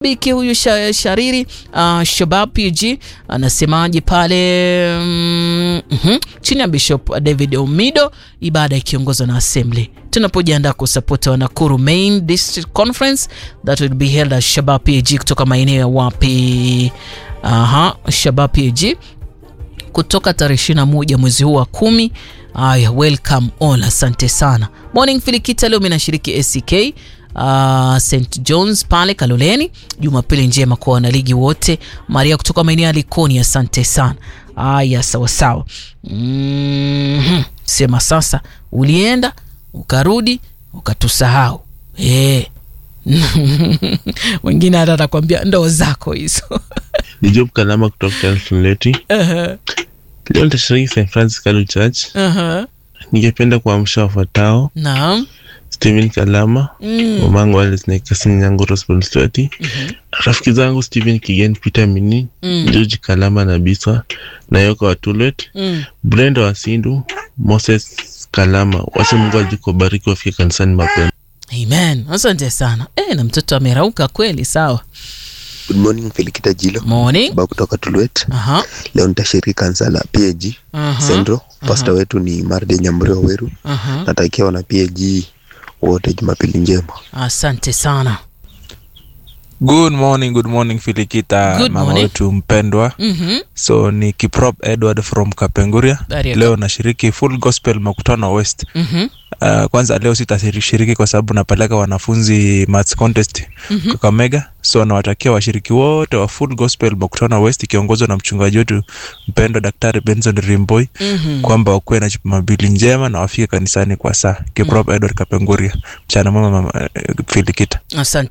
Biki huyu sha, Shariri uh, Shabab PG anasemaje pale mm, mhm, chini ya Bishop David Omido, ibada ikiongozwa na Assembly tunapojiandaa kusapota Nakuru Main District Conference that will be held at Shabab PG kutoka maeneo ya wapi? Aha, Shabab PG kutoka tarehe 21 mwezi huu wa kumi. Aya, welcome all, asante sana. Morning Filikita, leo mimi nashiriki ACK Uh, St John's pale Kaloleni. Jumapili njema kwa wanaligi wote. Maria kutoka maeneo ya Likoni, asante sana. Aya, sawa sawa. Mm-hmm. Sema sasa, ulienda ukarudi ukatusahau eh. Wengine hata atakwambia ndoo zako hizo. Ni Job Kalama kutoka Telson Leti. Aha, Leo nitashiriki St Francis Catholic Church. aha. Ningependa kuamsha wafuatao: Naam. Steven Kalama, Mm. mamangu Alice Naikasin Nyango Rosbon Stewart, rafiki zangu Steven Kigen, Peter Mini, Mm. George Kalama na Bisa Nayoka wa Tulet, Mm. Brenda wa Sindu, Moses Kalama. Wacha Mungu alikubariki wafike kanisani mapema. Amen. Asante sana. Eh, na mtoto amerauka kweli sawa. Good morning Felikita Jilo Morning. ba kutoka Tulwet. Aha. Leo nitashiriki kanisa la PAG Aha. Central. Pastor wetu ni Marde Nyambure Waweru. Aha. Natakia wana PAG wote Jumapili njema. Asante sana. Good morning, good morning Filikita, Good mama morning. wetu mpendwa. Mhm. So ni Kiprop Edward from Kapenguria. Bariaka. Leo nashiriki full gospel makutano West. Mhm. Uh, kwanza leo sitashiriki kwa sababu napeleka wanafunzi maths contest Mhm. Kakamega, so nawatakia washiriki wote wa full gospel makutano West ikiongozwa na mchungaji wetu mpendwa Daktari Benson Rimboi Mhm. kwamba wakuwe na jumapili njema na wafike kanisani kwa saa. Kiprop Edward Kapenguria. Mchana mwema mama eh, Filikita. Asante.